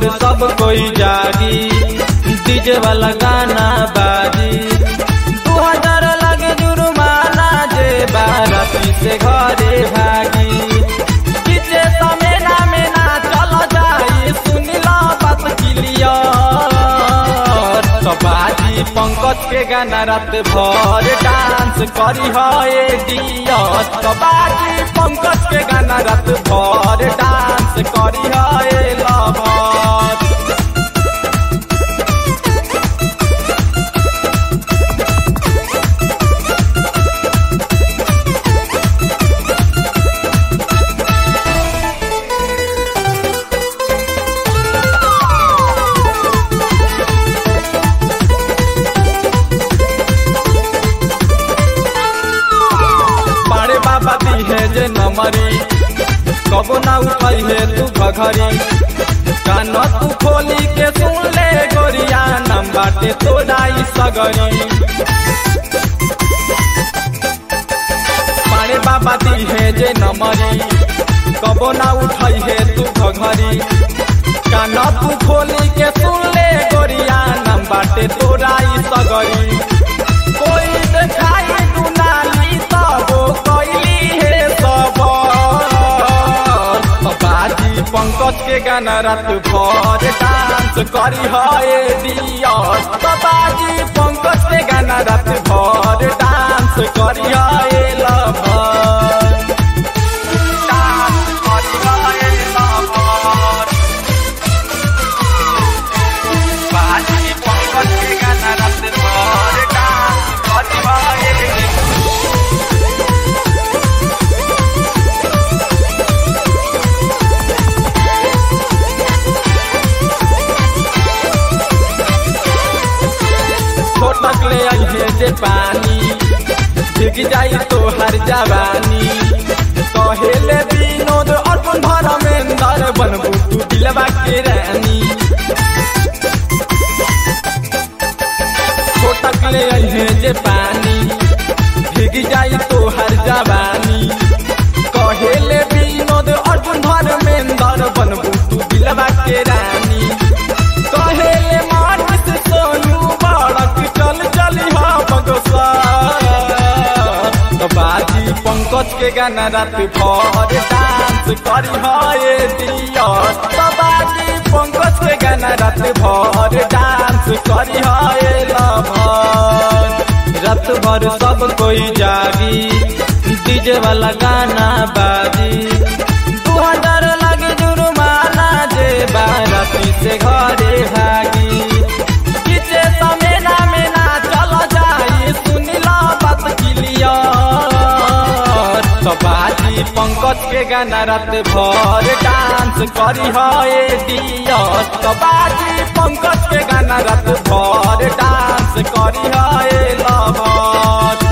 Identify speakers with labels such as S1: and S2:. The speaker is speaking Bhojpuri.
S1: भर सब कोई जागी डीजे वाला गाना बाजी दू हजार लगे जुर्माना जे बाराती से घरे भागी किचे समेना में ना चल जाई सुन लो बात क्लियर तो बाजी पंकज के गाना रात भर डांस करी है डियर तो बाजी पंकज के गाना रात भर डांस करी है लवर पारे बाबा दी है जे नमरी कबो ना उठाई है तू घघरी कान तू खोली के सुन ले गोरिया नम बाटे तोड़ाई सगरी पारे बाबा दी है जे नमरी कबो ना उठाई है तू घघरी कान तू खोली के सुन ले गोरिया नम बाटे तोड़ाई सगरी कोई देखाई दुनाली तबो कैली हे सब बाजी पंकज के गाना रात भर डांस करी है दियर बाजी पंकज के गाना रात भर डांस करी है लभर डांस करी है लभर बाजी पंकज के गाना रात भर डांस करी है छोटक ले आई है जे पानी भीग जाई तो हर जवानी कहेले विनोद अर्पण धर्मेंद्र बनबू तू दिलवा के रानी छोटक ले आई है जे पानी भीग जाई तो हर जवानी कहेले विनोद अर्पण धर्मेंद्र बनबू तू दिलवा के रानी कहेले मानिस सोनू बड़क चल चली हा बगसा तो बाजी पंकज के गाना रात भर डांस करी है दियर तो बाजी पंकज के गाना रात भर डांस करी है लभर रात भर सब कोई जागी डीजे वाला गाना बाजी दू हजार लगे जुर्माना जे बाराती से घरे भागी किचे समेना में ना चल जाई सुन लो बात क्लियर तो बाजी पंकज के गाना रात भर डांस करी है दियर तो बाजी पंकज के गाना रात भर डांस करी है लवर